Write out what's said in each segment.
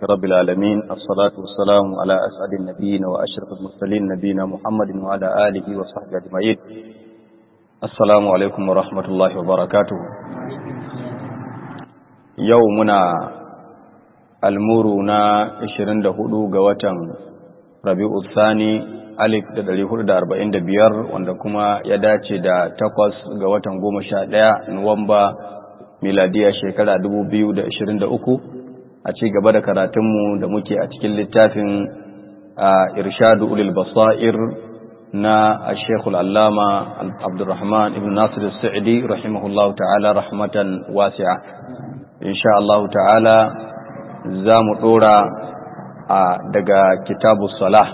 رب العالمين الصلاة والسلام على أسعد النبيين وأشرف المرسلين نبينا محمد وعلى آله وصحبه أجمعين السلام عليكم ورحمة الله وبركاته يومنا المورنا 24 ga watan Rabi'u Thani alif da ɗari hudu da arba'in da biyar wanda kuma ya dace da takwas ga watan goma sha ɗaya Nuwamba miladiya shekara dubu biyu da ashirin da uku a ci gaba da karatunmu da muke a cikin littafin irshadu ulil basair na shekul allama abdurrahman ibn nasir sa'idi rahimahullahu ta'ala rahmatan wasi'a insha Allah ta'ala za mu ɗora daga kitabu salah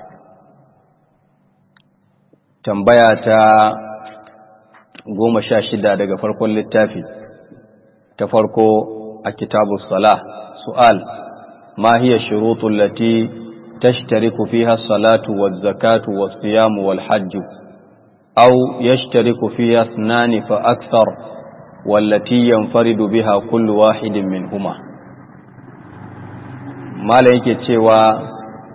tambaya ta goma sha shida daga farkon littafi ta farko a kitabu salah su'al ma hiya shurutu lati tashtariku fiha salatu waz zakatu was siyamu wal hajj aw yashtariku fiha ithnani fa akthar wallati yanfaridu biha kullu wahidin minhuma mala yake cewa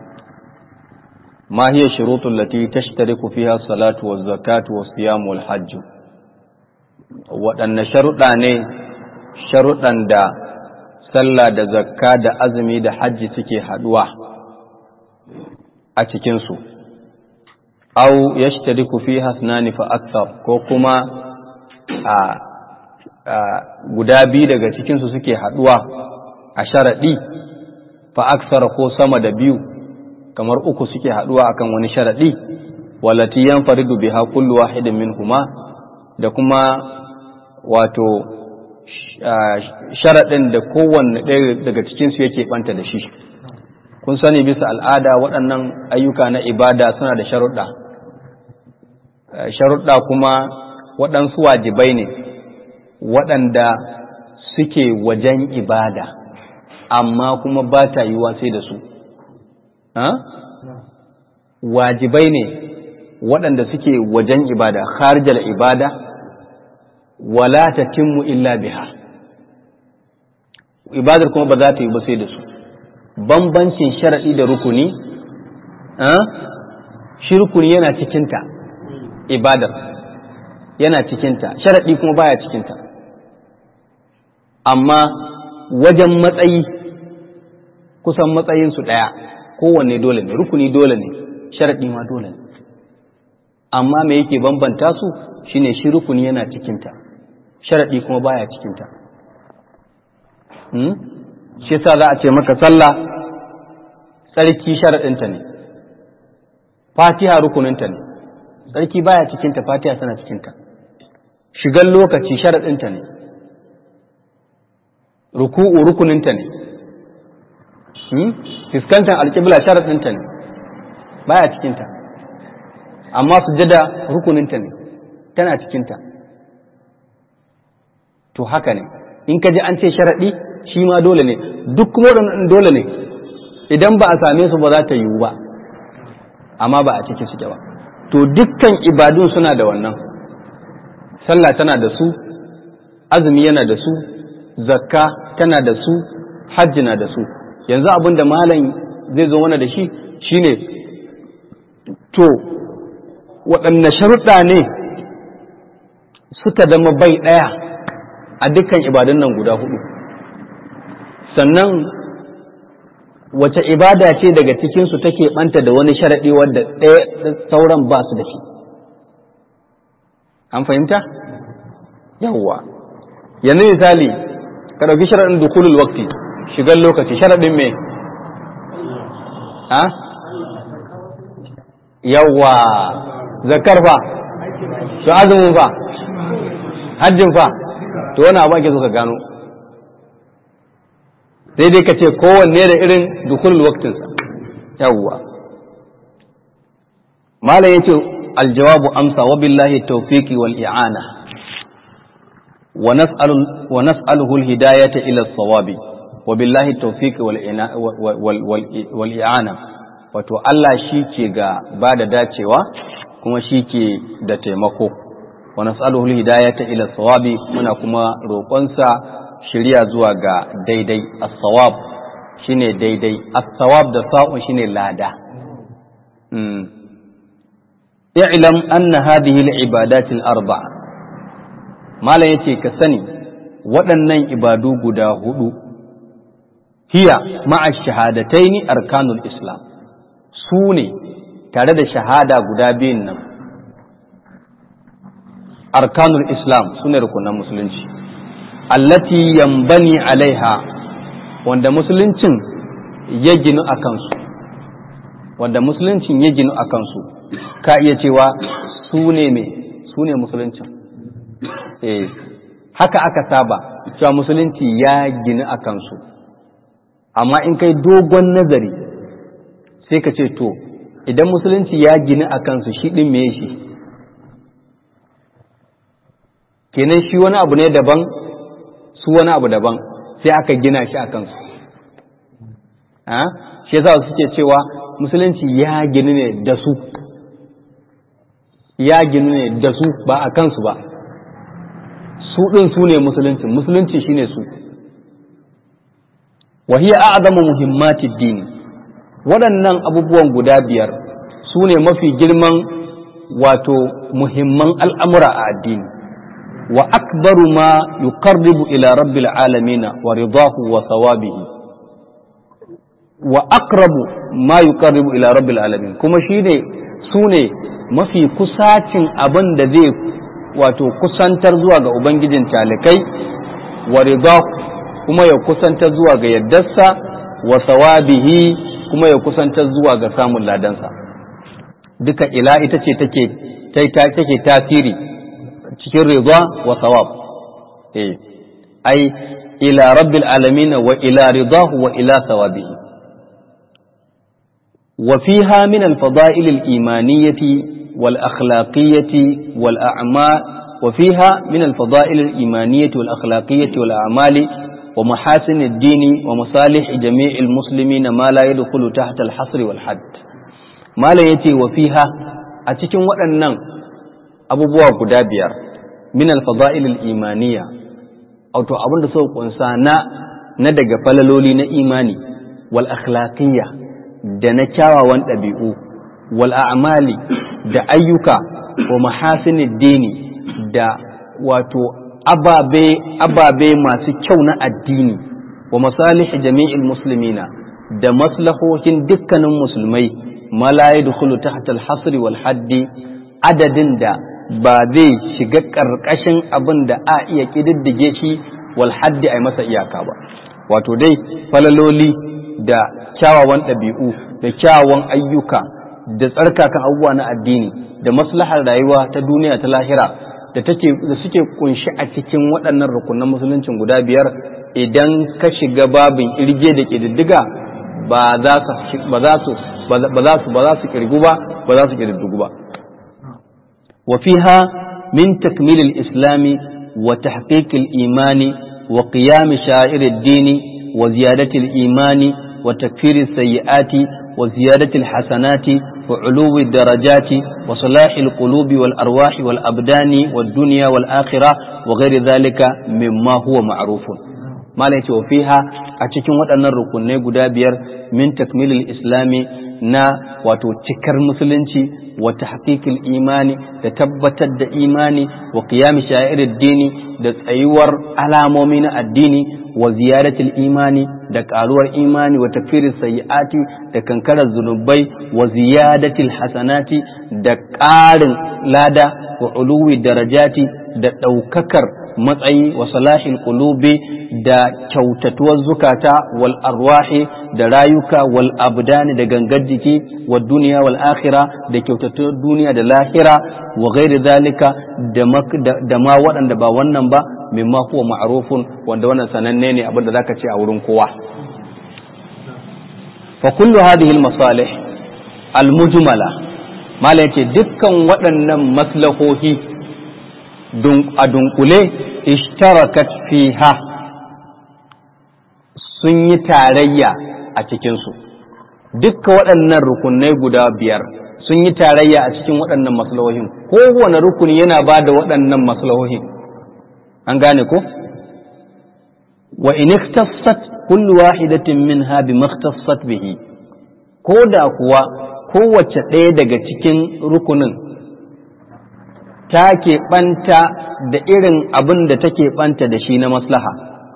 ما هي الشروط التي تشترك فيها الصلاة والزكاة والصيام والحج waɗanne sharuɗa ne sharuɗan da sallah da zakka da azumi da hajji suke haɗuwa a cikinsu au ya shtariku fi hasnani fa aksar ko kuma a guda biyu daga cikinsu suke haɗuwa a sharaɗi fa aksar ko sama da biyu kamar uku suke haduwa akan wani sharadi walati yanfaridu biha kullu wahidin minhuma da kuma wato sharadin da kowanne ɗaya daga cikin su yake banta da shi kun sani bisa al'ada waɗannan ayyuka na ibada suna da sharuɗa sharuɗa kuma waɗansu wajibai ne waɗanda suke wajen ibada amma kuma ba ta yiwa sai da su wajibai ne waɗanda suke wajen ibada kharjal ibada wala tatimmu illa biha ibadar kuma ba za ta yi ba sai da su bambancin sharaɗi da rukuni shi rukuni yana cikinta ibadar yana cikinta sharaɗi kuma baya cikinta amma wajen matsayi kusan matsayinsu ɗaya kowanne dole ne rukuni dole ne sharaɗi ma dole ne amma me yake bambanta su shine shi rukuni yana cikinta sharaɗi kuma baya cikinta hmm? shi yasa za a ce maka sallah tsarki sharaɗinta ne fatiha rukuninta ne tsarki baya cikinta fatiha tana cikinta shigan lokaci sharaɗinta ne ruku'u rukuninta ne fiskantar alƙibla sharaɗinta ne baya cikinta amma sujada rukuninta ne tana cikinta to haka ne in ka ji an ce sharaɗi shi ma dole ne duk kuma dole ne idan ba a same su ba za ta yiwu ba amma ba a ciki suke ba to dukkan ibadun suna da wannan sallah tana da su azumi yana da su zakka tana da su hajji na da su yanzu abin da malam zai zo mana da shi shine to waɗanne sharuɗa ne suka zama bai ɗaya a dukkan ibadun nan guda hudu sannan wace ibada ce daga cikinsu take ɓanta da wani sharaɗi wadda ɗaya sauran ba su da shi an fahimta yawwa yanzu misali ka ɗauki sharaɗin dukulul wakti shigar lokaci sharaɗin me ha yawwa zakar fa to azumin fa hajjin fa to wani abu ake so ka gano sai dai ka ce kowanne da irin dukulul waktinsa yawwa malam yace aljawabu amsa wa billahi tawfiqi wal i'ana wa nas'alu wa nas'aluhu al-hidayata ila as-sawabi wa billahi tawfiq wal i'ana wato Allah shi ke ga ba da dacewa kuma shi ke da taimako wa nas'aluhu al-hidayata ila sawabi muna kuma roƙonsa shirya zuwa ga daidai as-sawab shine daidai as-sawab da sa'un shine lada i'lam anna hadhihi al-ibadat al-arba'a malam yace ka sani waɗannan ibadu guda hudu hiya ma'a shahadataini arkanul islam su ne tare da shahada guda biyun nan arkanul islam su ne rukunan musulunci allati yambani alaiha wanda musuluncin ya ginu a kansu wanda musuluncin ya ginu a kansu ka iya cewa su ne me su ne musuluncin eh haka aka saba cewa musulunci ya ginu a kansu amma in kai dogon nazari sai ka ce to idan musulunci ya ginu a kansu shi ɗin me shi kenan shi wani abu ne daban su wani abu daban sai aka gina shi a kansu shi yasa suke cewa musulunci ya ginu ne da su ya ginu ne da su ba a kansu ba su ɗin su ne musulunci musulunci shine su وهي أعظم مهمات الدين waɗannan abubuwan guda biyar su ne mafi girman wato muhimman al'amura a addini wa akbaru ma yuqarribu ila rabbil alamina wa ridahu wa thawabihi wa aqrabu ma yuqarribu ila rabbil alamin kuma shine su ne mafi kusacin abin da zai wato kusantar zuwa ga ubangijin talikai wa ridahu kuma ya kusantar zuwa ga yaddarsa wa sawabihi kuma ya kusantar zuwa ga samun ladansa duka ila ita ce take take tasiri cikin ridwa wa sawab eh ai ila rabbil alamin wa ila ridahu wa ila sawabihi wa fiha min al fada'il al imaniyyati wal akhlaqiyyati wal a'mal wa fiha min al fada'il al imaniyyati wal akhlaqiyyati wal a'mali ومحاسن الدين ومصالح جميع المسلمين ما لا يدخل تحت الحصر والحد ما لا يتي وفيها أتكن وأنن أبو بوا قدابير من الفضائل الإيمانية أو تو أبن سوق إنسانا ندق فللولي إيماني والأخلاقية da na kyawawan ɗabi'u wal a'mali da ayyuka wa mahasinid dini da wato ababe ababe masu kyau na addini wa masalih jami'il muslimina da maslahohin dukkanin musulmai ma la yadkhulu tahta al-hasr wal haddi adadin da ba zai shiga karkashin abin da a iya kididdige shi wal haddi ai masa iyaka ba wato dai falaloli da kyawawan ɗabi'u da kyawawan ayyuka da tsarkakan abubuwa na addini da maslahar rayuwa ta duniya ta lahira da take da suke kunshi a cikin waɗannan rukunan musuluncin guda biyar idan ka shiga babin irge da ƙididdiga ba za su ba za su ba za su ba za su kirgu ba ba za su ƙididdigu ba wa fiha min takmil al-islam wa tahqiq al-imani wa qiyam sha'ir ad-din wa ziyadat al-imani wa takfir as-sayyi'ati wa ziyadat al-hasanati وعلو الدرجات وصلاح القلوب والأرواح والأبدان والدنيا والآخرة وغير ذلك مما هو معروف ما ليس وفيها أتكين وأن الركن قدابير من تكميل الإسلام نا وتكر مسلنشي وتحقيق الإيمان تتبت الإيمان وقيام شائر الدين تسيور على مؤمن الدين وزيادة الإيمان da ƙaruwar imani wa tafiyar sayi'ati da kankarar zunubai wa ziyadatil hasanati da ƙarin lada wa uluwi darajati da ɗaukakar matsayi wa salahin qulubi da kyautatuwar zukata wal arwahi da rayuka wal abdani da gangar jiki wa duniya wal akhira da kyautatuwar duniya da lahira wa ghairi zalika da ma waɗanda ba wannan ba mimma huwa ma'rufun wanda wannan sananne ne abin da zaka ce a wurin kowa fa kullu hadhihi al-masalih al-mujmala mala yace dukkan waɗannan maslahohi a dunkule ishtarakat fiha sun yi tarayya a cikinsu dukkan waɗannan rukunai guda biyar sun yi tarayya a cikin waɗannan maslahohin kowane rukuni yana ba da waɗannan maslahohin an gane ko wa in ikhtassat kullu wahidatin minha bi makhtassat bihi ko da kuwa kowace ɗaya daga cikin rukunin ta keɓanta da irin abin da take ɓanta da shi na maslaha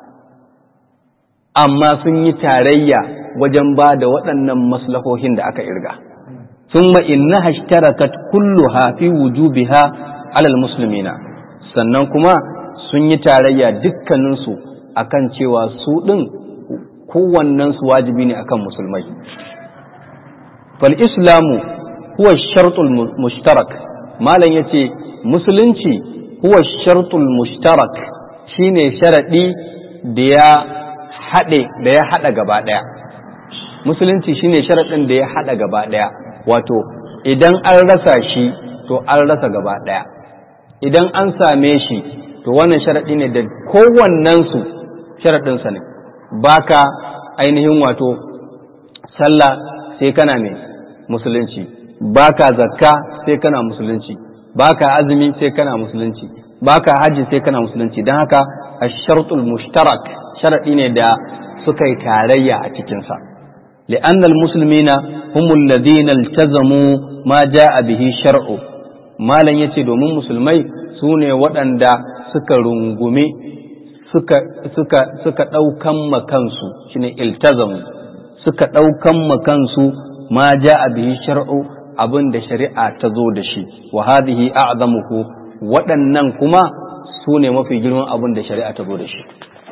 amma sun yi tarayya wajen ba da waɗannan maslahohin da aka irga ثم إنها اشتركت كلها في وجوبها على المسلمين sannan kuma sun yi tarayya dukkaninsu akan cewa su ɗin kowannensu wajibi ne akan musulmai fal islamu huwa shartul mushtarak malam yace musulunci huwa shartul mushtarak shine sharadi da ya haɗe da ya haɗa gaba ɗaya musulunci shine sharadin da ya haɗa gaba ɗaya wato idan an rasa shi to an rasa gaba ɗaya idan an same shi to wannan sharaɗi ne da kowannensu sharaɗinsa ne baka ainihin wato sallah sai kana mai musulunci baka zakka sai kana musulunci baka azumi sai kana musulunci baka hajji sai kana musulunci don haka a shartul mushtarak sharaɗi ne da suka yi tarayya a cikinsa لأن المسلمين هم الذين التزموا ما جاء به شرع ما لن يتي دومين مسلمai sune waɗanda suka rungume suka suka suka ɗaukan makansu shine iltazamu suka ɗaukan makansu ma ja'a bihi shar'u abin da shari'a ta zo da shi wa hadhihi a'zamuhu waɗannan kuma sune mafi girman abin da shari'a ta zo da shi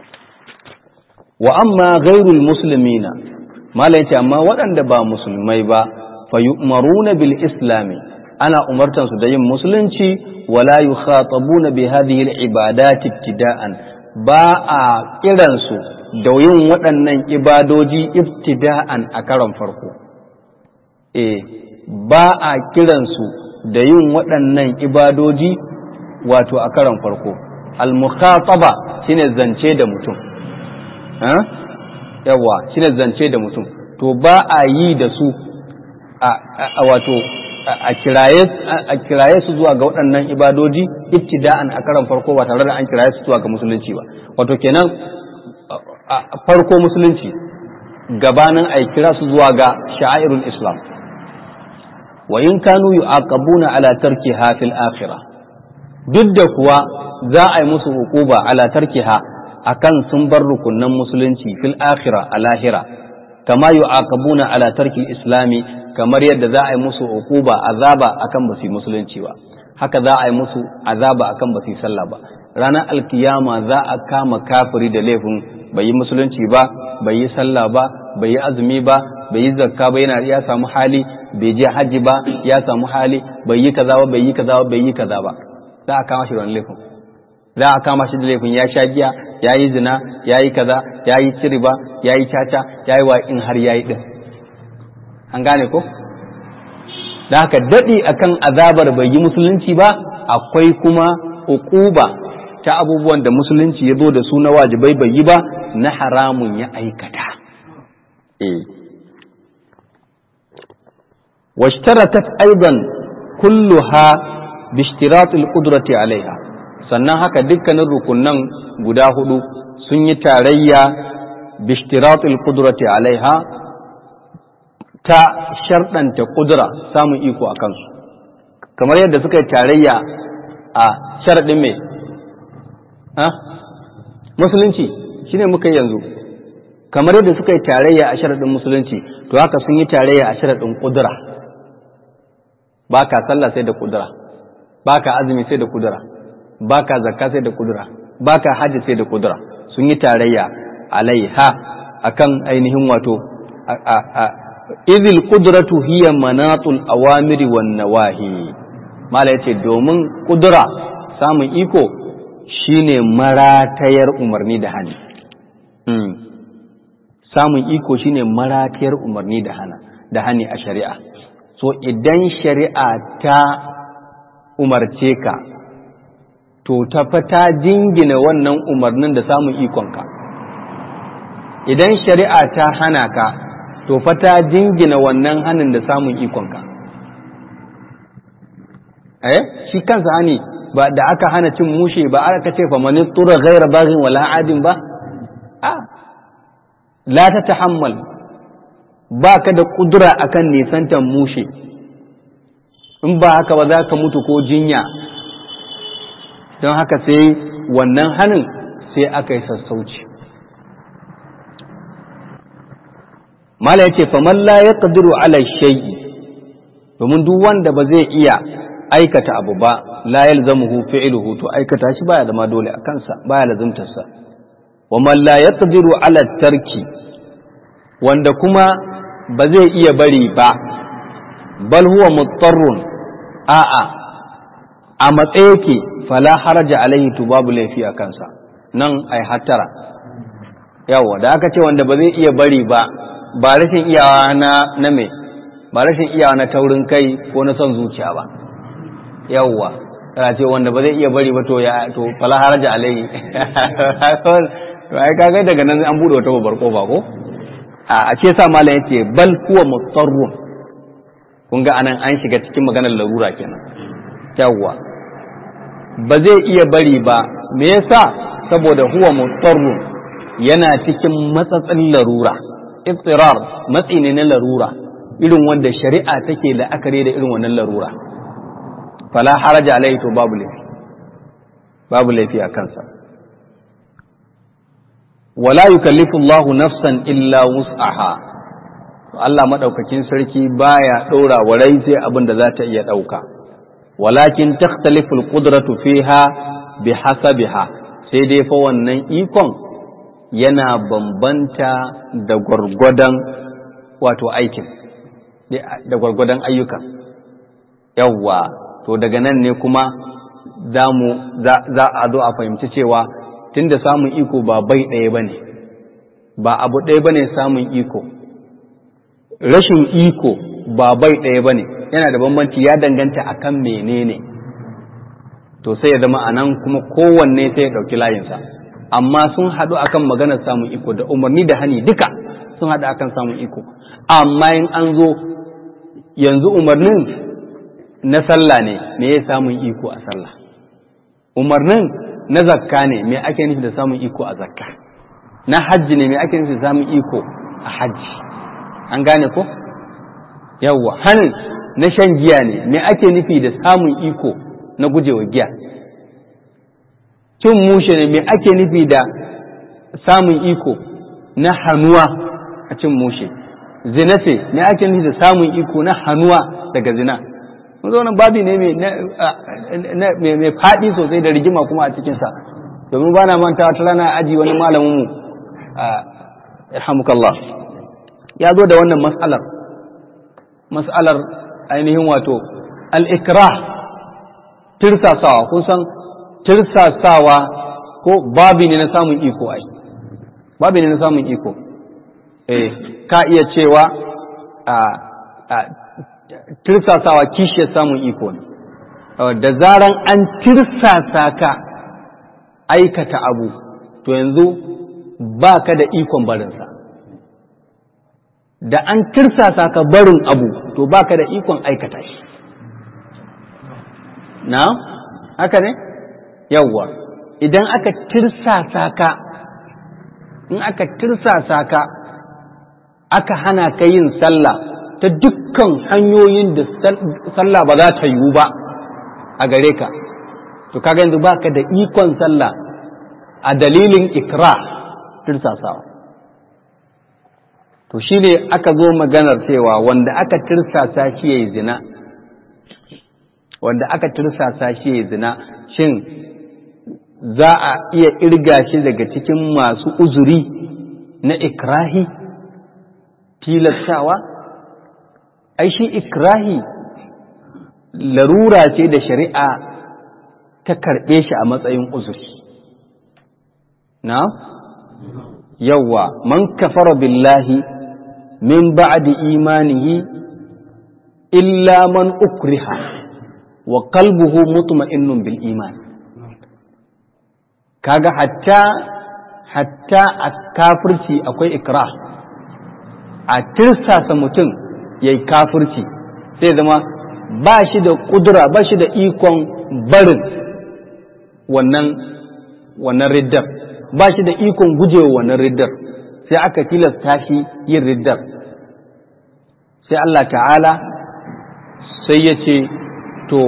wa amma ghairul muslimina mala yace amma waɗanda ba musulmai ba fa yu'maruna bil islami ana umartan su da yin musulunci wala yukhatabuna bi hadhihi al ibadat ibtida'an ba a kiran su da yin waɗannan ibadoji ibtida'an a karon farko eh ba a kiran su da yin waɗannan ibadoji wato a karon farko al mukhataba shine zance da mutum yawa shine zance da mutum to ba a yi da su a wato a kiraye su zuwa ga waɗannan ibadoji ibtida'an a karan farko ba tare da an kiraye su zuwa ga musulunci ba wato kenan farko musulunci gabanin a kira su zuwa ga sha'airul islam wa in kanu yu'aqabuna ala tarkiha fil akhirah duk da kuwa za a yi musu hukuba ala tarkiha akan sun bar rukunan musulunci fil akhira a lahira kama yu'aqabuna ala tarki islami kamar yadda za a yi musu uquba azaba akan ba su musulunci ba haka za a yi musu azaba akan ba su sallah ba ranar alkiyama za a kama kafiri da laifin bai yi musulunci ba bai yi sallah ba bai yi azumi ba bai yi zakka ba yana ya samu hali bai je hajji ba ya samu hali bai yi kaza ba bai yi kaza ba bai yi kaza ba za a kama shi da laifin za a kama shi da laifin ya sha giya ya yi zina ya yi kaza ya yi ciriba ya yi caca ya yi wa in har ya yi ɗin an gane ko da haka daɗi akan azabar bai yi musulunci ba akwai kuma uquba ta abubuwan da musulunci ya zo da su na wajibai bai yi ba na haramun ya aikata eh washtaratat aidan kulluha bi ishtiratil qudrati alaiha sannan haka dukkanin rukunan guda hudu sun yi tarayya bishtiratul kudrati alaiha ta sharɗanta kudura samun iko a kansu kamar yadda suka yi tarayya a sharaɗin mai musulunci shine muka yi yanzu kamar yadda suka yi tarayya a sharaɗin musulunci to haka sun yi tarayya a sharaɗin kudura ba ka sallah sai da kudura ba ka azumi sai da kudura ba ka zakka sai da kudura ba ka hajji sai da kudura sun yi tarayya alaiha akan ainihin wato izil kudratu hiya manatul awamiri wan nawahi mala yace domin kudura samun iko shine maratayar umarni da hani samun iko shine maratayar umarni da hana da hani a shari'a so idan shari'a ta umarce ka to ta ta jingina wannan umarnin da samun ikonka idan shari'a ta hana ka to fa ta jingina wannan hanin da samun ikonka eh shi kansa hani ba da aka hana cin mushe ba aka ce fa man tura ghaira baghin wala adin ba a la ta tahammal ba ka da kudura akan nisantan mushe in ba haka ba za ka mutu ko jinya don haka sai wannan hannun sai aka yi sassauci mala ya ce faman la ya ƙadiru ala shay'i domin duk wanda ba zai iya aikata abu ba la yalzamuhu fi'luhu to aikata shi baya zama dole a kansa baya lazimtarsa wa man la yaqdiru ala tarki wanda kuma ba zai iya bari ba bal huwa muttarrun a'a a matsayi yake fala haraja alaihi to babu laifi a kansa nan ai hattara yawa da aka ce wanda ba zai iya bari ba ba rashin iyawa na na me ba rashin iyawa na taurin kai ko na son zuciya ba yawwa kana ce wanda ba zai iya bari ba to ya to fala haraja alaihi to ai kaga daga nan an bude wata babbar kofa ko a ce sa malam yace bal huwa mutarrun kun ga anan an shiga cikin maganar larura kenan yawwa ba zai iya bari ba me yasa saboda huwa mutarrun yana cikin matsatsin larura iftirar matsi ne na larura irin wanda shari'a take la'akari da irin wannan larura fala haraja alaihi to babu laifi babu laifi a kansa wala yukallifu Allah nafsan illa wus'aha Allah madaukakin sarki baya ɗora wa rai sai abin da za ta iya ɗauka walakin takhtalifu alqudratu fiha bihasabiha sai dai fa wannan ikon yana bambanta da gwargwadon wato aikin da gwargwadon ayyuka yawwa to daga nan ne kuma za a zo a fahimci cewa tunda samun iko ba bai ɗaya ba ne ba abu ɗaya ba ne samun iko rashin iko ba bai ɗaya ba ne yana da bambanci ya danganta a kan menene to sai ya zama a nan kuma kowanne sai ya ɗauki layinsa amma sun haɗu akan maganar samun iko da umarni da hani duka sun haɗu akan samun iko amma in an zo yanzu umarnin na sallah ne me ya samun iko a sallah umarnin na zakka ne me ake nufi da samun iko a zakka na hajji ne me ake nufi da samun iko a hajji an gane ko yawwa hanin na shan giya ne me ake nufi da samun iko na gujewa giya cin mushe ne me ake nufi da samun iko na hannuwa a cin mushe zina ce me ake nufi da samun iko na hannuwa daga zina mun zo nan babi ne mai faɗi sosai da rigima kuma a cikinsa domin ba na manta wata rana aji wani malamin mu irhamukallah ya zo da wannan mas'alar mas'alar ainihin wato al-ikrah tirsasawa kun san tirsasawa ko babi ne na samun iko ai babi ne na samun iko eh ka iya cewa a tirsasawa kishiyar samun iko ne da zaran an tirsasa ka aikata abu to yanzu ba ka da ikon barinsa da an tirsasa ka barin abu to ba ka da ikon aikata shi na haka ne yawwa idan aka tirsasa ka in aka tirsasa ka aka hana ka yin sallah ta dukkan hanyoyin da sallah ba za ta yiwu ba a gare ka to kaga yanzu baka da ikon sallah a dalilin ikra tirsasawa to shine aka zo maganar cewa wanda aka tirsasa shi yayi zina wanda aka tirsasa shi yayi zina shin za a iya irga shi daga cikin masu uzuri na ikrahi tilastawa ai shi ikrahi larura ce da shari'a ta karɓe shi a matsayin uzuri na yawwa man kafara billahi min ba'di imanihi illa man ukriha wa qalbuhu mutma'innun bil iman kaga hatta hatta a kafirci akwai ikrah a tirsasa mutum ya yi kafirci sai zama ba shi da kudura ba shi da ikon barin wannan wannan riddar ba shi da ikon gujewa wannan riddar sai aka tilasta shi yin riddar sai Allah ta'ala sai ya ce to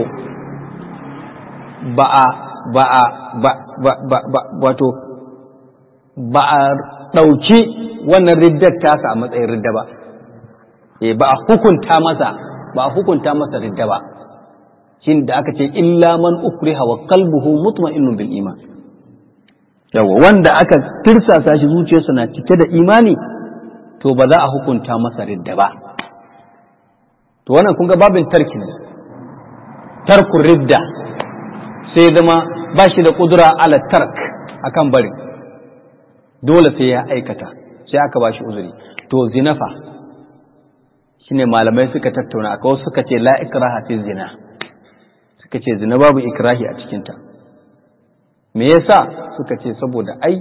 ba a ba a ba ba ba wato ba a ɗauki wannan riddar tasa a matsayin ridda ba e ba a hukunta masa ba a hukunta masa ridda ba shin da aka ce illa man ukriha wa qalbuhu mutma'innun bil iman yawa wanda aka tirsasa shi zuciyarsa na cike da imani to ba za a hukunta masa ridda ba to wannan kun ga babin tarki ne tarkun ridda sai zama ba shi da kudura ala tark akan bari dole sai ya aikata sai aka ba shi uzuri to zinafa shine malamai suka tattauna aka wasu suka ce la ikraha fi zina suka ce zina babu ikrahi a cikinta me yasa suka ce saboda ai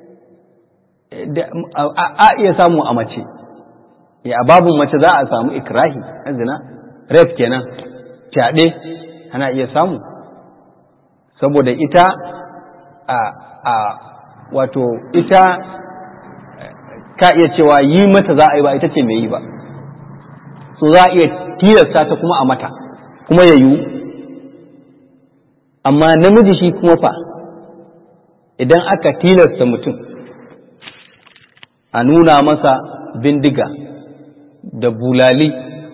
a iya samu a mace a babun mace za a samu ikrahi na zina ref kenan fyaɗe ana iya samu saboda ita a a wato ita ka iya cewa yi mata za a yi ba ita ce mai yi ba so za a iya tilasta ta kuma a mata kuma ya yiwu amma namiji shi kuma fa idan aka tilasta mutum a nuna masa bindiga da bulali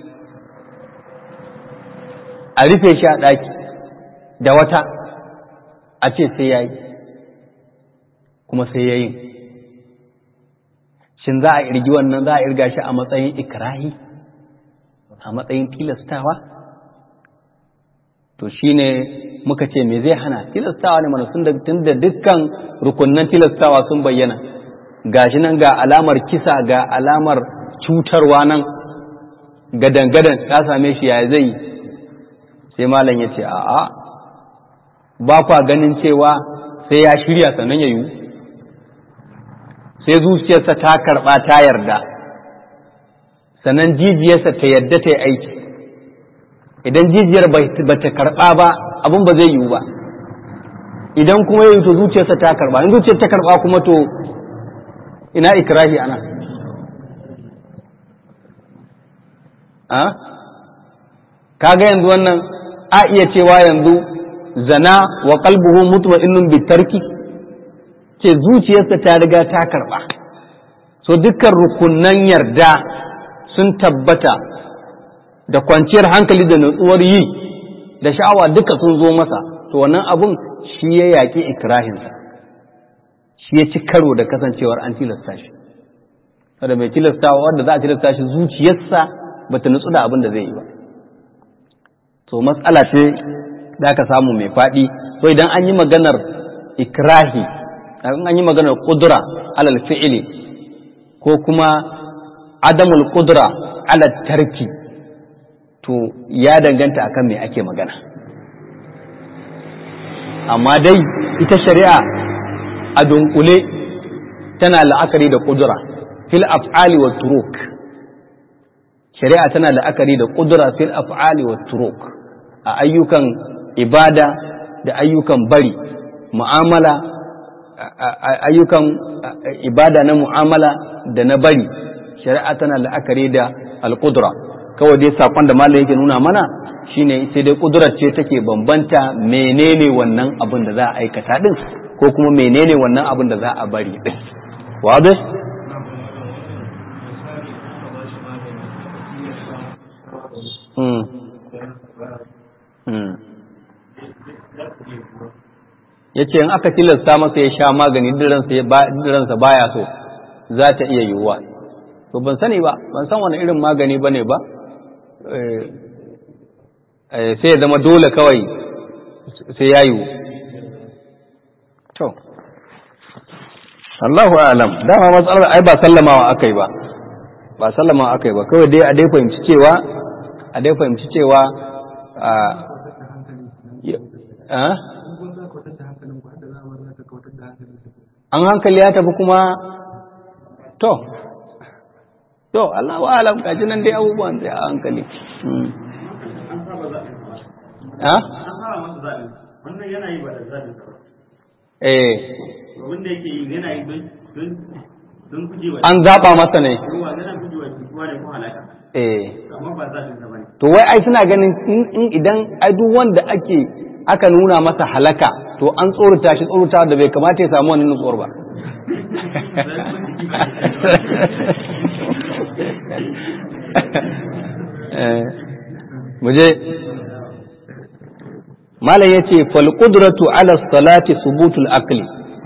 a rufe shi a ɗaki da wata a ce sai ya yi kuma sai ya yi shin za a irgi wannan za a irga shi a matsayin ikirahi a matsayin tilastawa to shine muka ce me zai hana tilastawa ne mana sun da tun da dukkan rukunnan tilastawa sun bayyana gashi nan ga alamar kisa ga alamar cutarwa nan gadan-gadan ya same shi ya zai sai malam ya ce a'a ba kwa ganin cewa sai ya shirya sannan ya yiwu sai zuciyarsa ta karɓa ta yarda sannan jijiyarsa ta yarda ta yi aiki idan jijiyar ba ta karɓa ba abin ba zai yiwu ba idan kuma ya yi to zuciyarsa ta karɓa in zuciyar ta karɓa kuma to ina ikirahi ana a kaga yanzu wannan a iya cewa yanzu zana wa qalbuhu mutma'innun bitarki ce zuciyarsa ta riga ta karba so dukkan rukunnan yarda sun tabbata da kwanciyar hankali da nutsuwar yi da sha'awa duka sun zo masa to wannan abun shi ya yaƙi ikirahinsa shi ya ci karo da kasancewar an tilasta shi kada mai tilastawa wanda za a tilasta shi zuciyarsa ba ta nutsu da abin da zai yi ba to matsala ce da aka samu mai faɗi so idan an yi maganar ikrahi an yi maganar kudura alal fi'ili ko kuma adamul kudura alal tarki to ya danganta akan me ake magana amma dai ita shari'a a dunkule tana la'akari da kudura fil af'ali wa turuk shari'a tana la'akari da kudura fil af'ali wa turuk a ayyukan ibada da ayyukan bari mu'amala ayyukan ibada na mu'amala da na bari shari'a tana la'akari da alƙudura kawai dai saƙon da malam yake nuna mana shine sai dai ƙudurar ce take bambanta menene wannan abin da za a aikata din ko kuma menene wannan abin da za a bari din wabe ya ce in aka tilasta masa ya sha magani diransa baya so za ta iya yiwuwa to ban sani ba ban san wani irin magani ba ne ba sai ya zama dole kawai sai ya yiwu to Allahu alam dama matsalar ai ba sallamawa akai ba ba sallamawa akai ba kawai dai a dai fahimci cewa a dai fahimci cewa a an hankali ya tafi kuma to to Allah wa alam kaji nan dai abubuwan sai a hankali ha wannan yana yi ba da zaɓin sa eh wanda yake yi yana yi don don gujewa an zaɓa masa ne ruwa yana gujewa cutuwa ne ko halaka eh amma ba za ta bane to wai ai suna ganin in- in idan ai duk wanda ake aka nuna masa halaka to an tsorata shi tsorata da bai kamata ya samu wannan nutsuwar ba Eh, mu je malam yace fal qudratu ala salati subutul aqli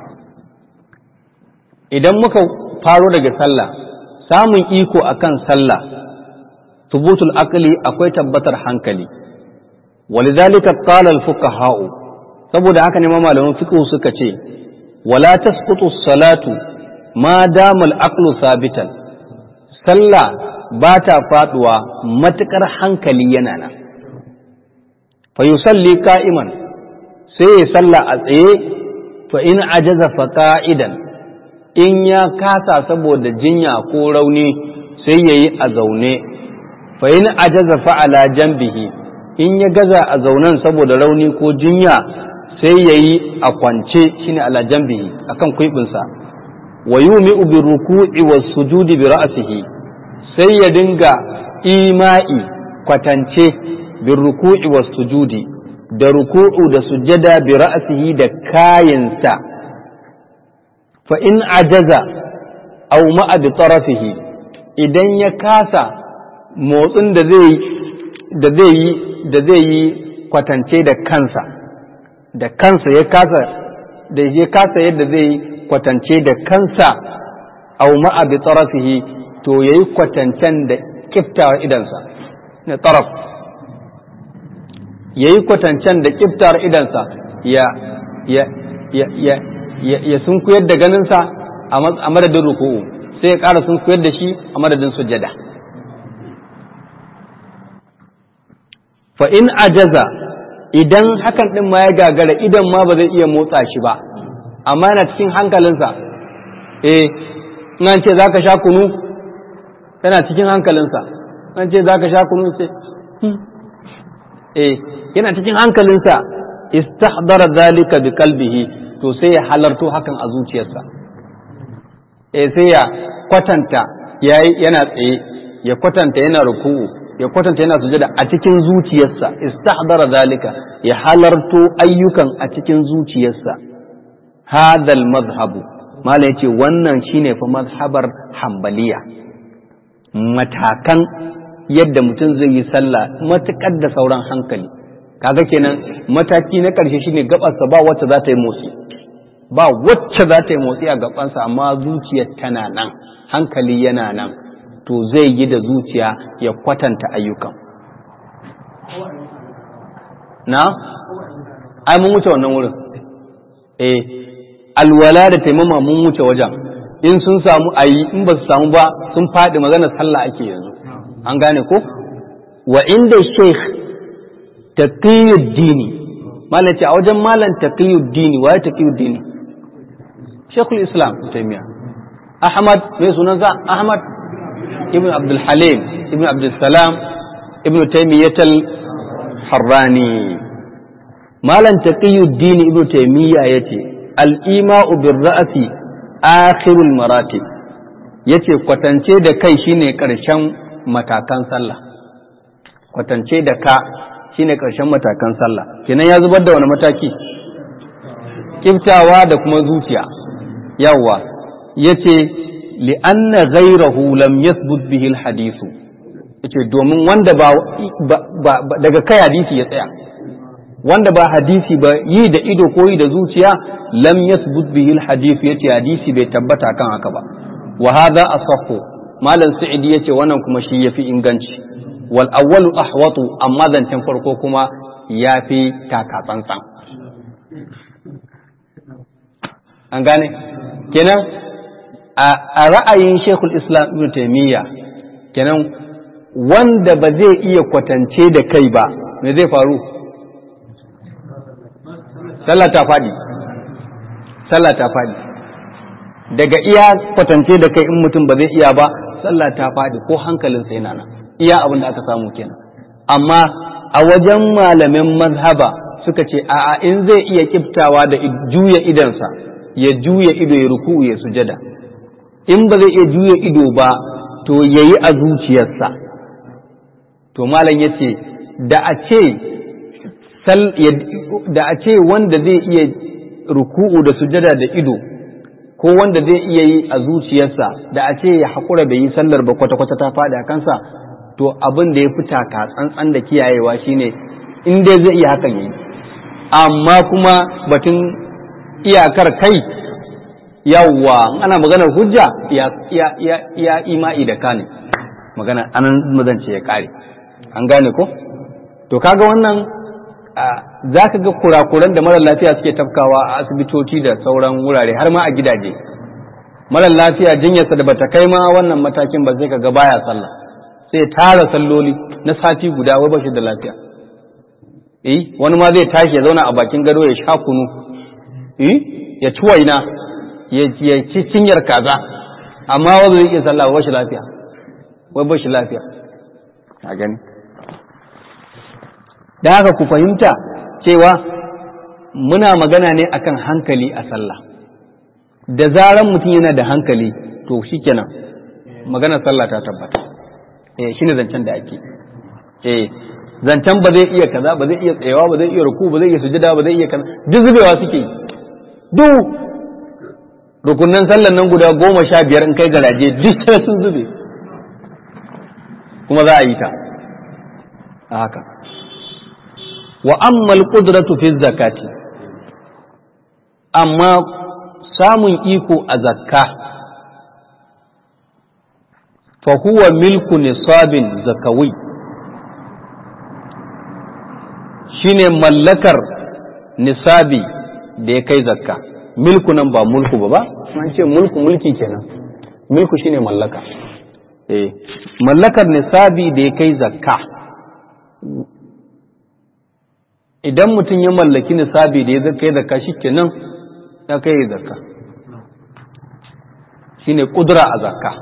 idan muka faro daga sallah samun iko akan sallah subutul aqli akwai tabbatar hankali walidhalika qala al fuqaha saboda haka ne ma malaman fiqh suka ce wala tasqutu salatu ma dama al aqlu sabitan sallah ba ta faduwa matukar hankali yana nan fa yusalli qa'iman sai ya salla a tsaye fa in ajaza fa qa'idan in ya kasa saboda jinya ko rauni sai yayi a zaune fa in ajaza fa ala janbihi in ya gaza a zaunen saboda rauni ko jinya sai yayi a kwance shine ala janbihi akan kuibinsa wa yumi'u bi ruku'i was sujudi bi ra'sihi sai ya dinga ima'i kwatance bin ruku'i was sujudi da ruku'u da sujada bi ra'sihi da kayinsa fa in ajaza aw ma'a bi tarafihi idan ya kasa motsin da zai da zai yi da zai yi kwatance da kansa da kansa ya kasa da ya kasa yadda zai yi kwatance da kansa aw ma'a bi tarafihi to yayi kwatancen da kiftawar idansa na taraf yayi kwatancen da kiftawar idansa ya ya ya ya ya, ya sunkuyar da ganinsa a madadin ruku'u sai ya ƙara sunkuyar da shi a madadin sujada fa in ajaza idan hakan din ma ya gagara idan ma ba zai iya motsa shi ba amma yana cikin hankalinsa eh in an ce zaka sha kunu yana cikin hankalinsa an ce za ka sha kunu ce eh yana cikin hankalinsa istahdara zalika bi qalbihi to sai ya halarto hakan a zuciyarsa eh sai ya kwatanta yayi yana tsaye ya kwatanta yana ruku'u ya kwatanta yana sujada a cikin zuciyarsa istahdara zalika ya halarto ayyukan a cikin zuciyarsa hadal mazhabu mala yace wannan shine fa mazhabar hambaliya matakan yadda mutum zai yi sallah matuƙar da sauran hankali kaga kenan mataki na ƙarshe shine gabarsa ba wacce za ta yi motsi ba wacce za ta yi motsi a gabansa amma zuciyar tana nan hankali yana nan to zai yi da zuciya ya kwatanta ayyukan na ai mun wuce wannan wurin eh alwala da taimama mun wuce wajen in sun samu a yi in ba su samu ba sun faɗi magana sallah ake yanzu an gane ko wa inda sheikh taqiyuddini malam ce a wajen malam taqiyuddini waye taqiyuddini sheikhul islam taymiya ahmad mai sunansa ahmad ibn abdul halim ibn abdul salam ibn taymiyatal harrani malam taqiyuddini ibn taymiya yace al-ima'u bir ra'si akhirul maratib yace kwatance da kai shine karshen matakan sallah kwatance da ka shine karshen matakan sallah kenan ya zubar da wani mataki kiftawa da kuma zuciya yawa yace li'anna ghayrahu lam yathbut bihi alhadithu yace domin wanda ba, daga kai hadisi ya tsaya wanda ba hadisi ba yi da ido ko yi da zuciya lam yathbut bihi alhadith yace hadisi bai tabbata kan haka ba wa hadha asahhu malam sa'idi yace wannan kuma shi yafi inganci wal awwalu ahwatu amma zancen farko kuma yafi taka tsantsan an gane kenan a ra'ayin shekul islam ibn taymiya kenan wanda ba zai iya kwatance da kai ba me zai faru sallah ta faɗi sallah ta faɗi daga iya kwatance da kai in mutum ba zai iya ba sallah ta faɗi ko hankalinsa yana nan iya abin da aka samu kenan amma a wajen malamin mazhaba suka ce a'a in zai iya kiftawa da juya idansa ya juya ido ya ruku ya sujada in ba zai iya juya ido ba to yayi a zuciyarsa to malam ya ce da a ce da a ce wanda zai iya ruku'u da sujada da ido ko wanda zai iya yi a zuciyarsa da a ce ya haƙura bai yi sallar ba kwata-kwata ta faɗi a kansa to abin da ya fi taka tsantsan da kiyayewa shine in dai zai iya hakan yi amma kuma batun iyakar kai yawwa ana maganar hujja ya ima'i da kane magana anan mazance ya kare an gane ko to kaga wannan za ka ga kurakuran da marar lafiya suke tafkawa a asibitoci da sauran wurare har ma a gidaje marar lafiya jinyarsa da bata kai ma wannan matakin ba sai ka ga baya sallah sai tara salloli na sati guda wai bashi da lafiya eh wani ma zai tashi ya zauna a bakin gado ya sha kunu eh ya ci waina ya ci cinyar kaza amma wanda zai iya sallah ba shi lafiya wai bashi lafiya a gani da haka ku fahimta cewa muna magana ne akan hankali a sallah da zaran mutum yana da hankali to shikenan magana sallah ta tabbata eh shine zancen da ake eh zancen ba zai iya kaza ba zai iya tsayawa ba zai iya ruku ba zai iya sujada ba zai iya kaza duk zubewa suke yi duk rukunan sallan nan guda goma sha biyar in kai garaje duk sun zube kuma za a yi ta a haka wa ammal qudratu fi zakati amma samun iko a zakka fa huwa milku nisabin zakawi shine mallakar nisabi da ya kai zakka milku nan ba mulku ba ba an ce mulku mulki kenan milku shine mallaka eh mallakar nisabi da ya kai zakka idan mutum ya mallaki nisabi da ya kai zakka shikenan ya kai zakka shine kudura a zakka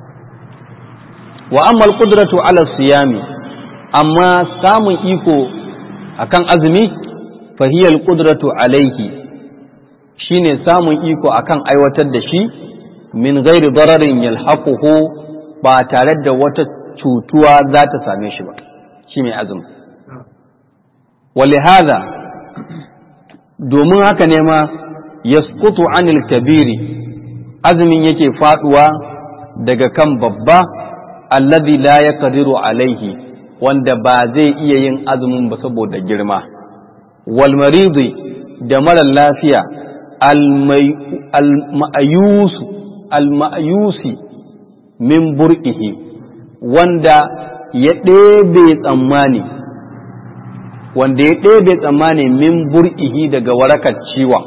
wa amma al-qudratu ala siyami amma samun iko akan azumi fa hiya al-qudratu alayhi shine samun iko akan aiwatar da shi min ghairi dararin yalhaquhu ba tare da wata cutuwa za ta same shi ba shi mai azumi ولهذا domin haka ne ma yasqutu anil kabiri azumin yake faduwa daga kan babba alladhi la yaqdiru alaihi wanda ba zai iya yin azumin ba saboda girma wal maridi da mara lafiya al ma'ayusi min bur'ihi wanda ya ɗebe tsammani wanda ya ɗebe tsammani min bur'ihi daga warakar ciwon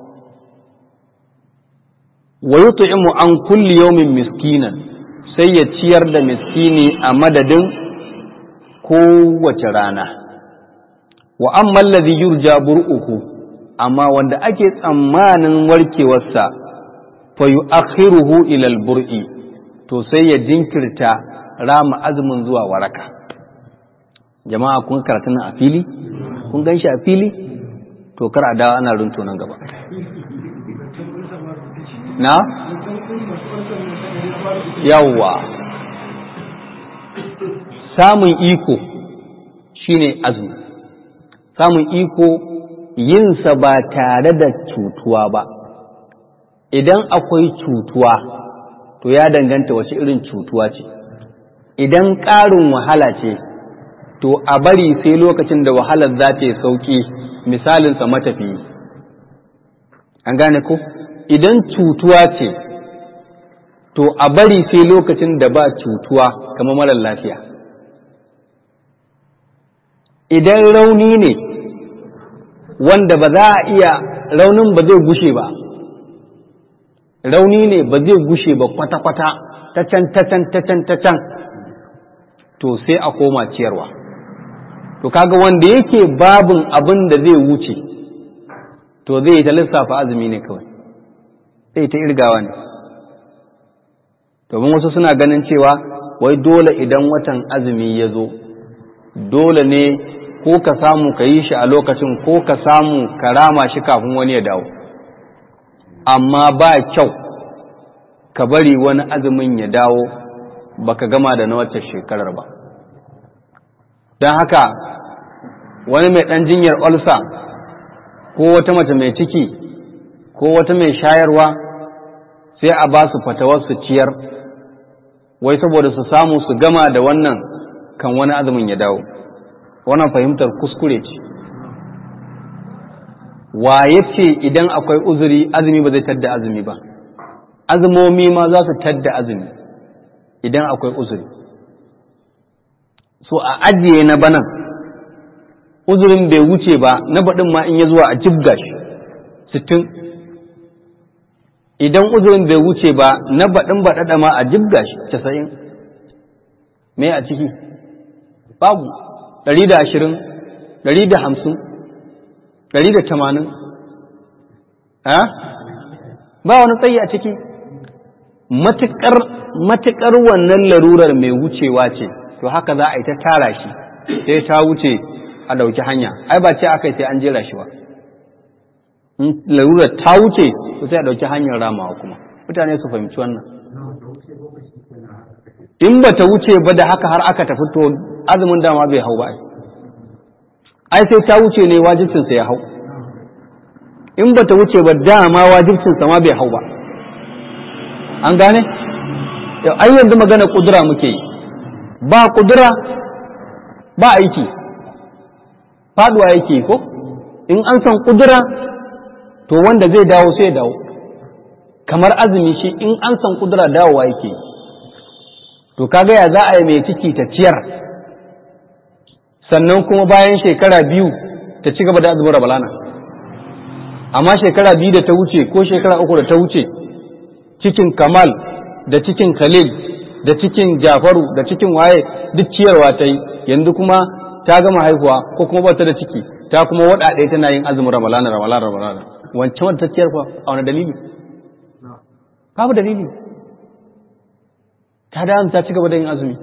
wa yut'imu an kulli yawmin miskinan sai ya ciyar da miskini a madadin kowace rana wa amma alladhi yurja bur'uhu amma wanda ake tsammanin warkewarsa fa yu'akhiruhu ila al-bur'i to sai ya jinkirta rama azumin zuwa waraka jama'a kun karatu nan a fili kun gan shi a fili to kar a dawo ana runto nan gaba na yawwa samun iko shine azumi samun iko yinsa ba tare da cutuwa ba idan akwai cutuwa to ya danganta wace irin cutuwa ce idan ƙarin wahala ce to a bari sai lokacin da wahalar za ta yi sauƙi misalinsa matafiyi an gane ko idan cutuwa ce to a bari sai lokacin da ba cutuwa kamar marar lafiya idan rauni ne wanda ba za a iya raunin ba zai gushe ba rauni ne ba zai gushe ba kwata-kwata ta can ta can ta can ta can to sai a koma ciyarwa to kaga wanda yake babin abin da zai wuce to zai ta lissafa azumi ne kawai sai ta irgawa ne domin wasu suna ganin cewa wai dole idan watan azumi ya zo dole ne ko ka samu ka yi shi a lokacin ko ka samu ka rama shi kafin wani ya dawo amma ba kyau ka bari wani azumin ya dawo baka gama da na wacce shekarar ba don haka wani mai ɗan jinyar olsa ko wata mace mai ciki ko wata mai shayarwa sai a ba su fatawar su ciyar wai saboda su samu su gama da wannan kan wani azumin ya dawo wannan fahimtar kuskure ce wa ya ce idan akwai uzuri azumi ba zai tadda azumi ba azumomi ma za su tadda azumi idan akwai uzuri so a ajiye na banan uzurin bai wuce ba na baɗin ma in ya zuwa a jibga shi sittin idan uzurin bai wuce ba na baɗin baɗaɗa ma a jibga shi casa'in me a ciki babu ɗari da ashirin ɗari da hamsin ɗari da tamanin ba wani tsayi a ciki matuƙar wannan larurar mai wucewa ce to haka za a yi ta tara shi sai ta wuce a ɗauki hanya ai ba ce aka yi sai an jera shi ba larurar ta wuce to sai a ɗauki hanyar ramawa kuma mutane su fahimci wannan in ba ta wuce ba da haka har aka tafi to azumin dama bai hau ba ai sai ta wuce ne wajibcinsa ya hau in ba ta wuce ba dama wajibcinsa ma bai hau ba an gane ai yanzu magana kudura muke yi ba kudura ba aiki faduwa yake ko in an san kudura to wanda zai dawo sai dawo kamar azumi shi in an san kudura dawowa yake to kaga ya za a yi mai ciki ta ciyar sannan kuma bayan shekara biyu ta ci gaba da azumin rabalana amma shekara biyu da ta wuce ko shekara uku da ta wuce cikin kamal da cikin khalil da cikin jafaru da cikin waye duk ciyarwa ta yi yanzu kuma ta gama haihuwa ko kuma ba ta da ciki ta kuma wada ɗaya tana yin azumin ramalana ramalana ramalana wancan wanda ta ciyar fa a wani dalili babu dalili ta da ta ci gaba da yin azumi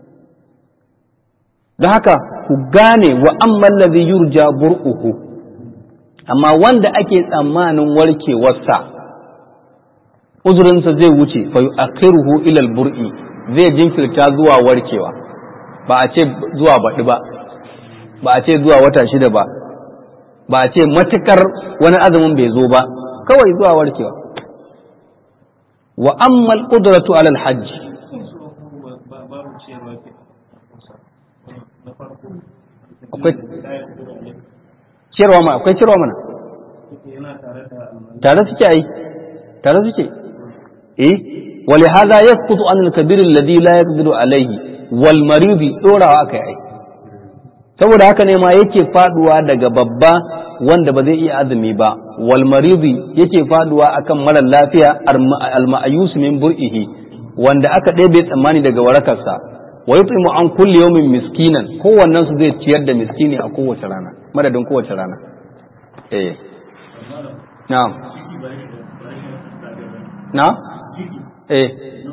don haka ku gane wa amman ladhi yurja bur'uhu amma wanda ake tsammanin warkewarsa uzurinsa zai wuce fa yu'akhiruhu ila al-bur'i zai jinkirta zuwa warkewa ba a ce zuwa baɗi ba ba a ce zuwa wata shida ba ba a ce matukar wani azumin bai zo ba kawai zuwa warkewa wa amma al-qudratu ala al-hajj akwai ciyarwa ma akwai ciyarwa mana tare suke ai tare suke eh wali hadha yasqutu an al-kabir alladhi la yaqdiru alayhi wal maridi dorawa akai ai saboda haka ne ma yake faduwa daga babba wanda ba zai iya azumi ba wal maridi yake faduwa akan mara lafiya al ma'yus min bur'ihi wanda aka ɗebe tsammani daga warakarsa wa yut'imu an kulli yawmin miskinan kowannen su zai ciyar da miskini a kowace rana madadin kowace rana eh na'am na eh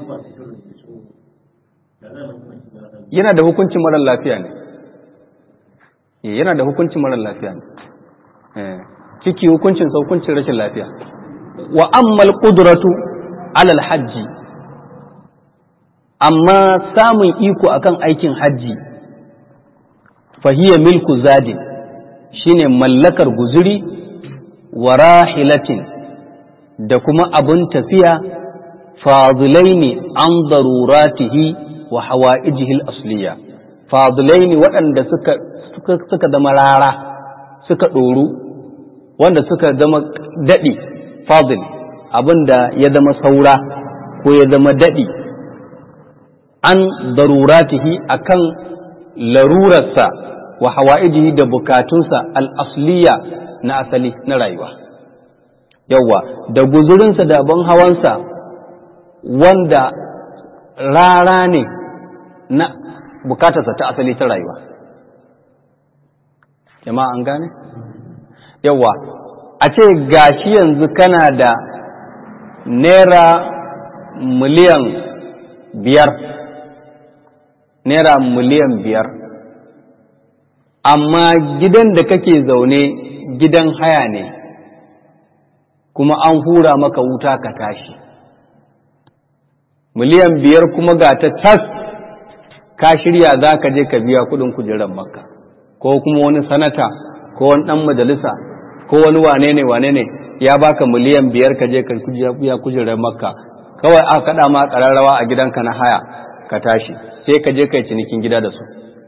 yana da hukuncin marar lafiya ne yana da hukuncin marar lafiya ne ciki hukuncin sa hukuncin rashin lafiya wa ammal qudratu alal hajji amma samun iko akan aikin hajji fahiya milku zadin shine mallakar guzuri wa rahilatin da kuma abun tafiya fadilaini an daruratihi wa hawa'ijihi al-asliya fadilaini waɗanda suka suka suka zama rara suka ɗoru wanda suka zama daɗi fadil abinda ya zama saura ko ya zama daɗi an daruratihi akan larurarsa wa hawa'ijihi da bukatunsa al-asliya na asali na rayuwa yawa da guzurinsa da abin hawansa wanda rara ne na bukatarsa ta asali ta rayuwa jama'a an gane yawa a ce gashi yanzu kana da naira miliyan biyar naira miliyan biyar amma gidan da kake zaune gidan haya ne kuma an hura maka wuta ka tashi miliyan biyar kuma ga ta tas ka shirya za ka je ka biya kudin kujerar makka ko kuma wani sanata ko wani dan majalisa ko wani wane ne wane ne ya baka miliyan biyar ka je ka biya kujerar makka kawai aka kaɗa ma ƙararrawa a gidanka na haya ka tashi sai ka je kai cinikin gida da su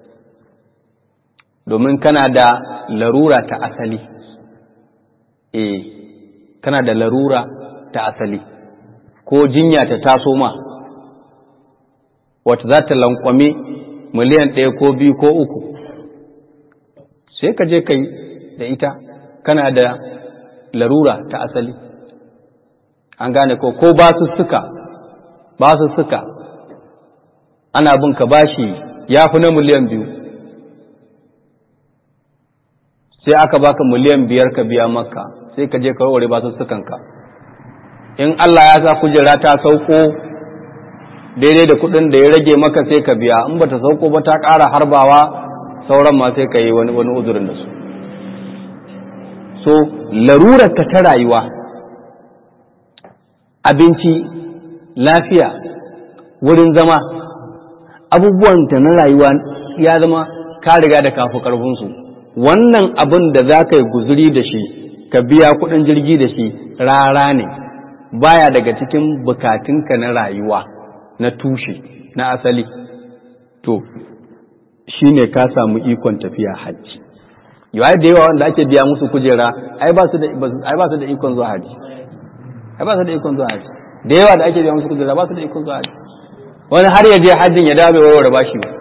domin kana da larura ta asali eh kana da larura ta asali ko jinya ta taso ma wata za ta lankwame miliyan ɗaya ko biyu ko uku sai ka je kai da ita kana da larura ta asali an gane ko ko basussuka basussuka ana bin ka bashi ya fi na miliyan biyu sai aka baka miliyan biyar ka biya maka sai ka je ka warware basussukanka in Allah ya sa kujera ta sauko daidai da kudin da ya rage maka sai ka biya in bata sauko ba ta ƙara harbawa sauran ma sai ka yi wani wani uzurin da su so larurar ka ta rayuwa abinci lafiya wurin zama abubuwan ta na rayuwa ya zama ka riga da kafu karfinsu wannan abin da za ka yi guzuri da shi ka biya kudin jirgi da shi rara ne baya daga cikin bukatunka na rayuwa na tushe na asali to shi ne ka samu ikon tafiya hajji yawai da yawa wanda ake biya musu kujera ai ba su da ikon zuwa hajji ai ba su da ikon zuwa hajji da yawa da ake biya musu kujera ba su da ikon zuwa hajji wani har ya je hajjin ya dawo bai warware bashi ba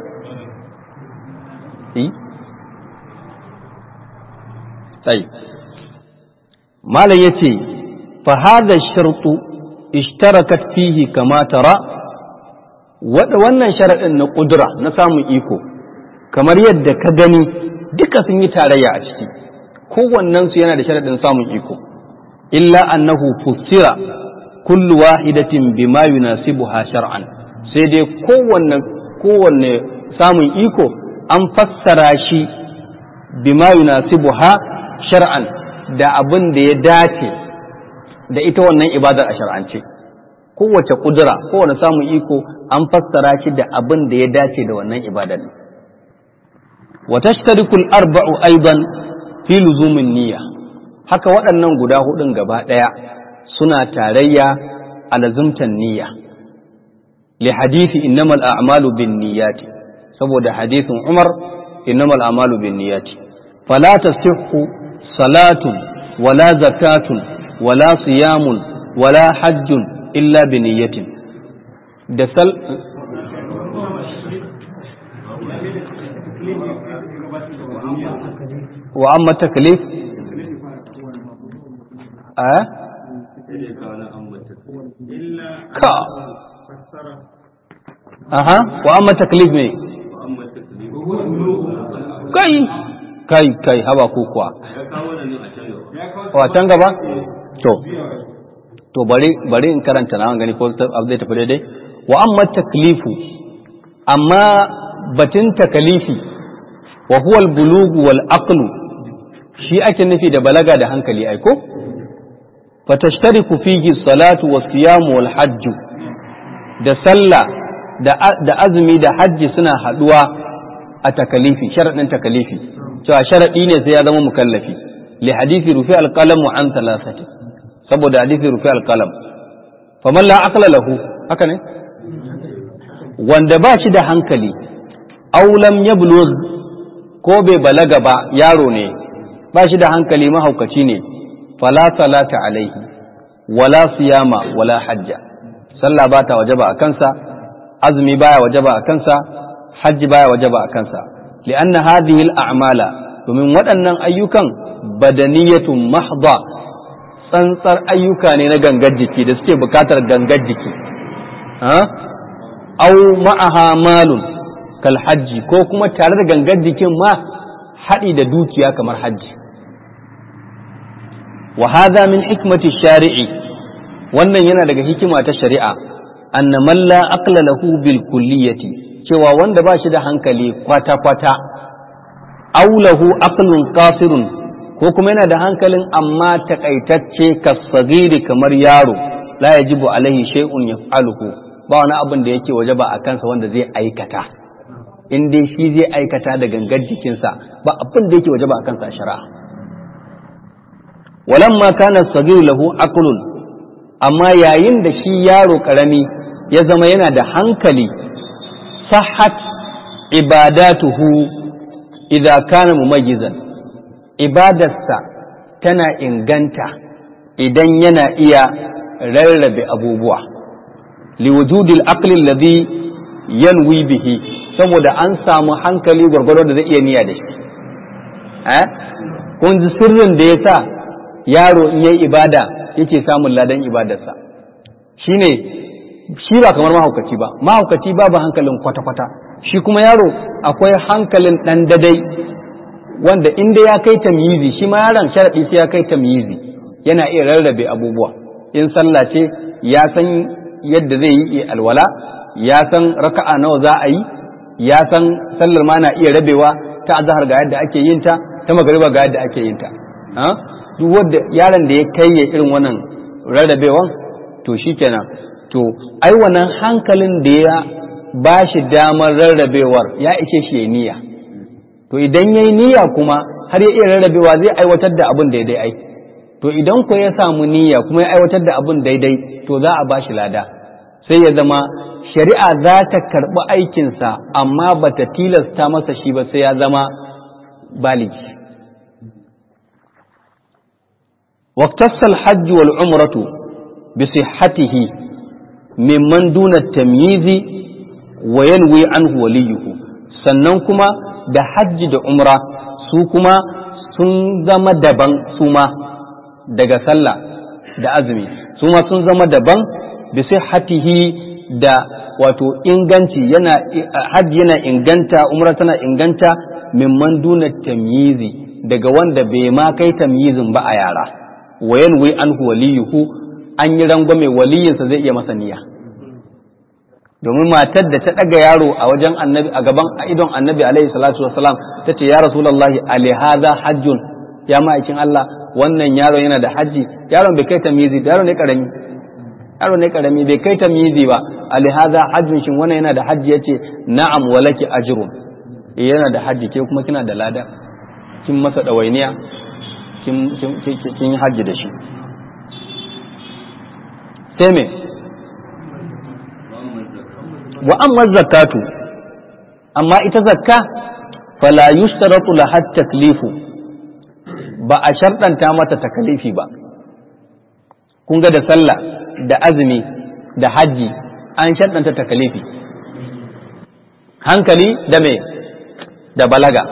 sai malam yace fa hadha shartu ishtarakat fihi kama tara wannan sharaɗin na ƙudura na samun iko kamar yadda ka gani duka sun yi tarayya a ciki kowannensu yana da sharaɗin samun iko illa annahu fusira kullu wahidatin bima yunasibuha shar'an sai dai kowanne kowanne samun iko an fassara shi bima yunasibuha shar'an da abin da ya dace da ita wannan ibadar a shar'ance kowace kudura kowane samun iko an fassara shi da abin da ya dace da wannan ibadar wa tashtariku al-arba'u aidan fi luzumin niyya haka waɗannan guda hudun gaba ɗaya suna tarayya a lazumtan niyya li hadisi innamal a'malu bin niyyati saboda hadisin Umar innamal a'malu bin niyyati fala tasihhu salatun wala zakatun wala siyamun wala hajjun illa bi niyyatin da sal wa amma taklif a ka aha wa amma taklif ne kai kai kai haba ko kuwa wa can gaba to to bari bari in karanta na gani ko zai tafi daidai wa amma taklifu amma batun takalifi wa huwa al-bulugu wal aqlu shi ake nufi da balaga da hankali aiko fatashtariku fihi salatu was siyam wal hajj da sallah da azumi da hajji suna haduwa a takalifi sharadin takalifi cewa sharadi ne sai ya zama mukallafi li hadisi rufi al-qalam an thalathati saboda hadisi rufi al-qalam faman la aqla lahu haka ne wanda ba shi da hankali aw lam yablugh ko bai balaga ba yaro ne ba shi da hankali mahaukaci ne fala salata alaihi wala siyama wala hajja sallah ba ta wajaba a kansa azumi baya wajaba a kansa hajji baya wajaba a kansa li'anna hadhihi al-a'mala domin waɗannan ayyukan badaniyatun mahdha tsantsar ayyuka ne na gangar jiki da suke bukatar gangar jiki ha au ma'aha malun kal hajji ko kuma tare da gangar jikin ma haɗi da dukiya kamar hajji wa hadha min hikmati shari'i wannan yana daga hikima ta shari'a anna man la aqla lahu bil kulliyati cewa wanda ba shi da hankali kwata kwata aw lahu aqlun qasirun ko kuma yana da hankalin amma takaitacce kasagiri kamar yaro la yajibu alaihi shay'un yaf'aluhu ba wani abin da yake wajaba a kansa wanda zai aikata in dai shi zai aikata da gangar jikinsa ba abin da yake wajaba a kansa a shari'a walamma kana sagir lahu aqlun amma yayin da shi yaro karami ya zama yana da hankali sahhat ibadatuhu idza kana mumayyizan ibadarsa tana inganta idan yana iya rarrabe abubuwa liwujudil aqli alladhi yanwi bihi saboda an samu hankali gwargwado da zai iya niyya da shi eh kun ji sirrin da yasa yaro in yayi ibada yake samun ladan ibadarsa shine shi ba kamar mahaukaci ba mahaukaci babu hankalin kwata-kwata shi kuma yaro akwai hankalin ɗan dadai wanda inda ya kai tamyizi shi ma yaron sharaɗi sai ya kai tamyizi yana iya rarrabe abubuwa in sallah ce ya san yadda zai yi alwala ya san raka'a nawa za a yi ya san sallar ma na iya rabewa ta azhar ga yadda ake yin ta ta magariba ga yadda ake yin ta duk wanda yaron da ya kai ya irin wannan rarrabewan to shikenan to ai wannan hankalin da ya ba shi damar rarrabewar ya ishe shi ya niyya to idan ya yi niyya kuma har ya iya rarrabewa zai aiwatar da abin daidai ai to idan ko ya samu niyya kuma ya aiwatar da abin daidai to za a ba shi lada sai ya zama shari'a za ta karɓi aikinsa amma ba ta tilasta masa shi ba sai ya zama baligi واقتص الحج والعمرة بصحته ممن دون التمييز وينوي عنه وليه sannan kuma da hajji da umra su kuma sun zama daban su ma daga sallah da azumi su ma sun zama daban bi hatihi da wato inganci yana hajji yana inganta umra tana inganta mimman duna tamyizi daga wanda bai ma kai tamyizin ba a yara wayan wai anhu waliyuhu an yi rangwame waliyinsa zai iya masa niyya domin matar da ta ɗaga yaro a wajen annabi a gaban idon annabi alaihi salatu wasalam ta ce ya rasulullahi alihaza hajjun ya ma'aikin Allah wannan yaro yana da hajji yaron bai kai tamyizi yaro ne karami yaro ne karami bai kai tamyizi ba alihaza hajjun shin wannan yana da hajji yace na'am walaki ajrun eh yana da hajji ke kuma kina da lada kin masa dawainiya kin kin hajji da shi sai me wa amma zakatu amma ita zakka fala yushtaratu laha taklifu ba a sharɗanta mata takalifi ba kun ga da sallah da azumi da hajji an sharɗanta takalifi hankali da me da balaga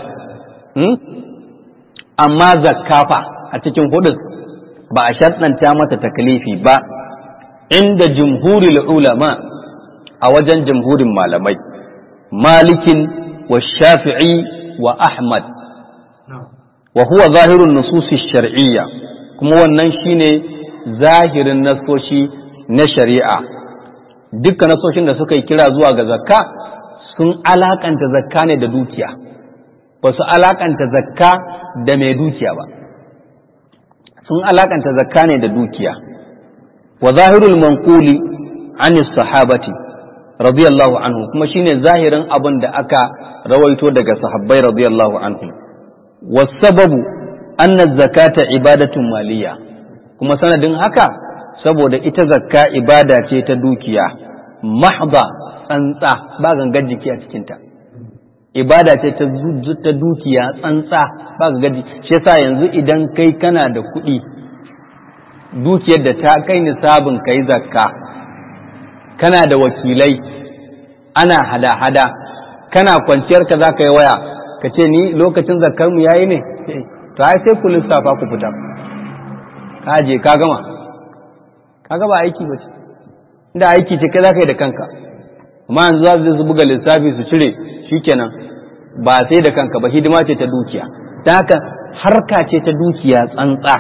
amma zakkafa a cikin hudun ba a sharɗanta mata takalifi ba inda jumhuril ulama a wajen jamhurin malamai malikin wa shafi'i wa ahmad wa huwa zahirun nususi shar'iyya kuma wannan shine zahirin nasoshi na shari'a dukkan nasoshin da suka yi kira zuwa ga zakka sun alakanta zakka ne da dukiya ba su alakanta zakka da mai dukiya ba sun alakanta zakka ne da dukiya wa zahirul manquli anis sahabati radiyallahu anhu kuma shine zahirin abin da aka rawaito daga sahabbai radiyallahu anhu wasababu anna zakata ibadatun maliya kuma sanadin haka saboda ita zakka ibada ce ta dukiya mahda tsantsa ba gangar jiki a cikinta ibada ce ta dukiya tsantsa ba gangar jiki shi yasa yanzu idan kai kana da kuɗi dukiyar da ta kai nisabin kai zakka kana da wakilai ana hada-hada kana kwanciyar ka za ka yi waya ka ce ni lokacin zakar mu yayi ne to ai sai ku lissafa ku fita ka je ka gama ka gaba aiki ba ce inda aiki ce kai za ka yi da kanka amma yanzu za su buga lissafi su cire shikenan ba sai da kanka ba hidima ce ta dukiya ta haka harka ce ta dukiya tsantsa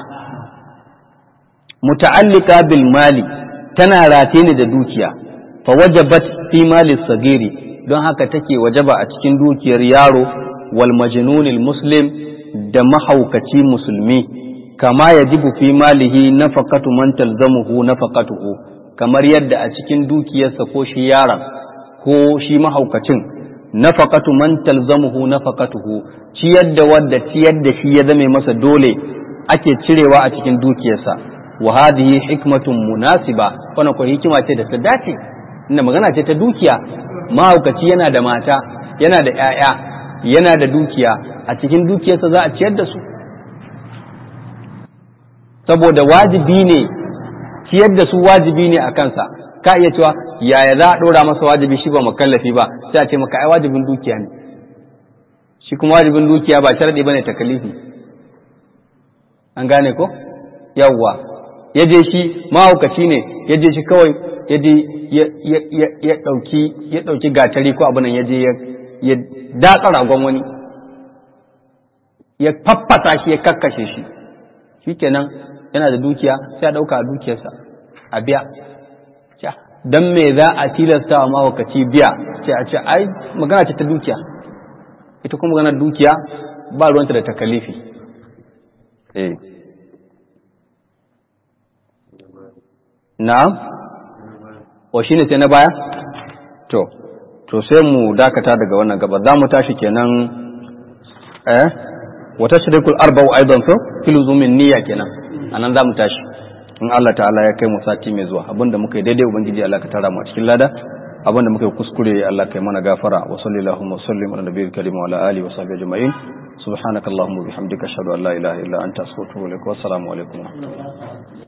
muta'allika bil mali tana rataye ne da dukiya fa wajabat fi mali sagiri don haka take wajaba a cikin dukiyar yaro wal majnunil muslim da mahaukaci musulmi kama yajibu fi malihi nafaqatu man talzamuhu nafaqatuhu kamar yadda a cikin dukiyarsa ko shi yaron ko shi mahaukacin nafaqatu man talzamuhu nafaqatuhu ciyar da wadda ciyar da shi ya zame masa dole ake cirewa a cikin dukiyarsa wa hadhihi hikmatun munasiba wannan ko hikima ce da ta dace inda magana ce ta dukiya mahaukaci yana da mata yana da 'ya'ya yana da dukiya a cikin dukiyarsa za a ciyar da su saboda wajibi ne ciyar da su wajibi ne a kansa ka iya cewa yaya za a ɗora masa wajibi shi ba makallafi ba sai a ce maka ai wajibin dukiya ne shi kuma wajibin dukiya ba sharadi bane takalifi an gane ko yawwa ya je shi mahaukaci ne ya je shi kawai ya je ya ɗauki ya ɗauki gatari ko abu nan ya je ya datsa ragon wani ya faffasa shi ya kakkashe shi shikenan yana da dukiya sai a ɗauka a dukiyarsa a biya don me za a tilasta wa mahaukaci biya ce a ce ai magana ce ta dukiya ita kuma maganar dukiya ba ruwanta da takalifi eh na'am o shine sai na baya to to sai mu dakata daga wannan gaba za mu tashi kenan eh wata shirikul arba'u aidan so filuzumin niyya kenan anan za mu tashi in Allah ta'ala ya kai mu sati mai zuwa abinda muka yi daidai ubangiji Allah ka tara mu a cikin lada abinda muka yi kuskure Allah kai mana gafara wa sallallahu wa sallim ala nabiyil karim wa ala alihi wa sahbihi ajma'in subhanakallahumma wa bihamdika ashhadu an la ilaha illa anta astaghfiruka wa atubu ilaik wa assalamu alaikum